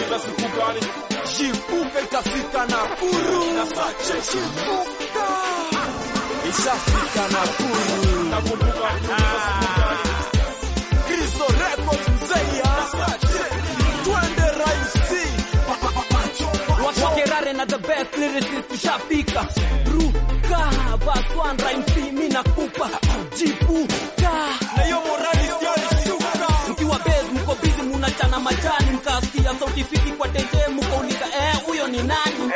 mkiuliza siku gani Chipuka itafika Nakuru. Chipuka ishafika Nakuru. nakumbuka mkiuliza siku gani Kristo Records Mzeya. Twende raisi. wakerare na the best lyricist ushafika ruka baswan rhymes mi nakupa jipuka Na hiyo morali sio ilishuka. mkiwa base mko busy munachana majani mkasikia sauti fiti kwa tete mkauliza eh huyo ni nani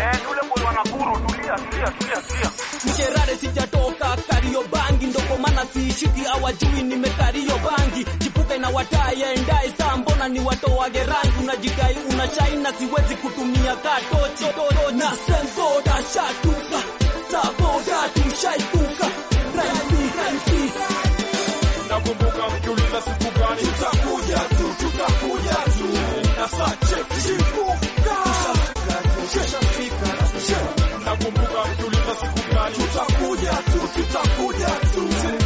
mkerare sijatoka kario bangi ndoko mana siishiki awajui nimekario bangi jipuka inawataya endai saa mbona ni watoage rangi unajidai una chaina siwezi kutumia katochi na sensoda shatuka saboda tushaikuka raisi raisi nakumbuka mkiuliza siku gani Tutakuja tu, tutakuja tu. Na sache chipuka. Ishafika. nakumbuka mkiuliza siku gani Tutakuja tu, tutakuja tu.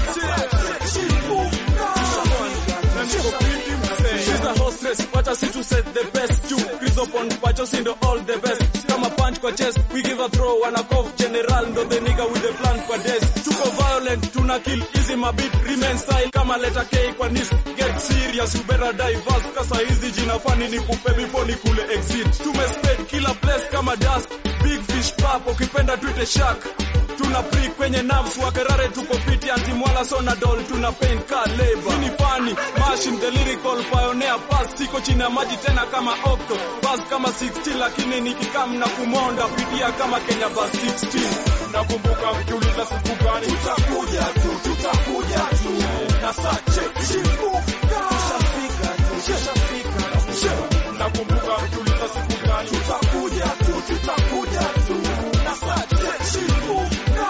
Chipuka. na niko fiti msee She's a hostess, what us to set the best to Chris upon Pacho Sindo all the best Kama punch kwa chest, we give a throw Wana cough general, ndo the nigga with the plan kwa desk Tuko violent, tuna kill easy mabit Remain style kama letter K kwa nis Get serious, you better diverse Kasa hizi jina fani ni kupe before ni kule exit Tumesped kila place kama dust Big fish pap, ukipenda tuite shark tuna pri kwenye nerves wakerare tuko fiti antimwala sonadol tuna pain ka labor Hii ni funny machine the lyrical pioneer pass siko chini ya maji tena kama octo bas kama 16 lakini nikikam na kumonda pitia kama Kenya bas 16 nakumbuka mkiuliza siku gani Tutakuja tu, tutakuja tu. Na sache chipuka. Ishafika tu, ishafika. nakumbuka mkiuliza siku gani Tutakuja tu, tutakuja tu. Na sache chipuka.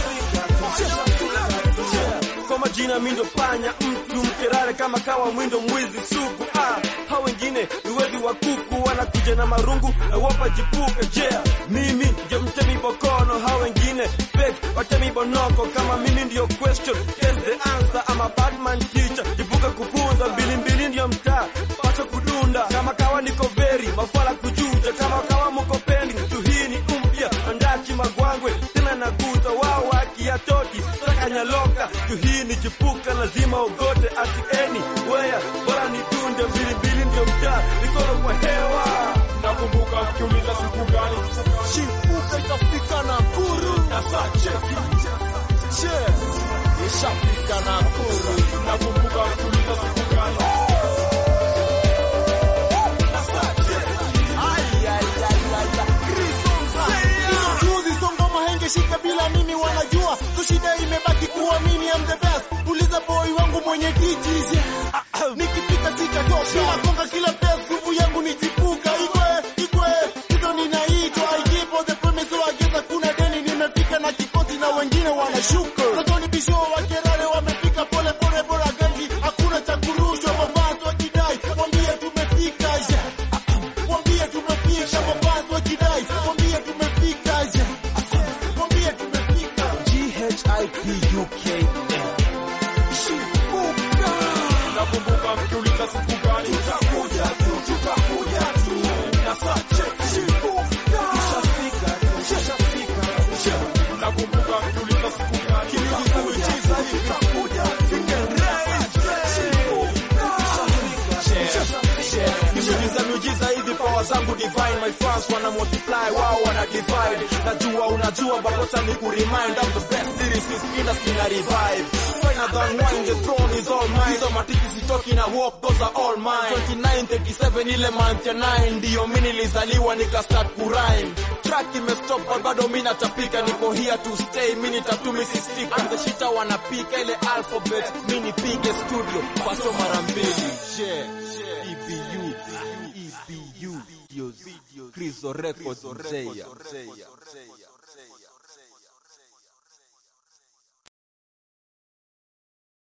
Ishafika tu. kwa majina mindo panya mtu mkerare kama kawa mwindo mwizi sugu ah, ha wengine ni wezi wa kuku wanakuja na marungu na wapa jipuka jea mimi ndio mtemi bokono ha wengine fake watemi bonoko kama mimi ndio question yes the answer ama badman teacher jipuka kupunza mbili mbili ndio mtaa pacha kudunda kama kawa niko veri mafala kujuja kama kawa mko pending tu hii ni umpya andaki magwangwe tena naguza wao wakiatoti sakanyaloka tu hii ni jipuka lazima ogote atieni weya bora nitunde mbili mbili ndio mtaa mikono kwa hewa nakumbuka mkiuliza siku gani Chipuka itafika Nakuru. Na sache. Che. Ishafika Nakuru. nakumbuka mkiuliza siku gani Juzi songa mahenge shika bila mimi wanajua so shida imebaki kuamini I'm the best uliza boy wangu mwenye DJs nikipita sitatoka bila konga kila place nguvu yangu nijipuka igwe igwe hizo ninaitwa I keep on the premise so I guess hakuna deni nimefika na kikosi na wengine wanashuka Sotoni bisho wakerare wamefika pole pole bora gangi hakuna cha kurushwa mabazo wakidai mwambie tumefika yeah. Mwambie tumefika mabazo wakidai mwambie tumefika yeah. Mwambie tumefika G-H-I-P-U-K. Chipuka. nakumbuka mkiuliza siku gani Tutakuja tu, tutakuja tu. Na sache. Chipuka. Ishafika tu, ishafika. nakumbuka mkiuliza siku gani Kiuliza miujiza hivi. Tutakuja tu. Nimejiza miujiza hivi power zangu divine my fans wana multiply wao wana divide najua unajua but wacha ni kuremind I'm the best lyricist industry na revive finer than wine the throne is all mine hizo matiki sitoki na walk those are all mine 29 37 ile month ya 9 ndio mimi nilizaliwa nika start kurime track imestop but bado mimi natapika niko here to stay mimi nitatumi si stick I'm the shita wanapika ile alphabet mimi nipige studio paso mara mbili yeah EBU EBU videos Krizo Records Zeya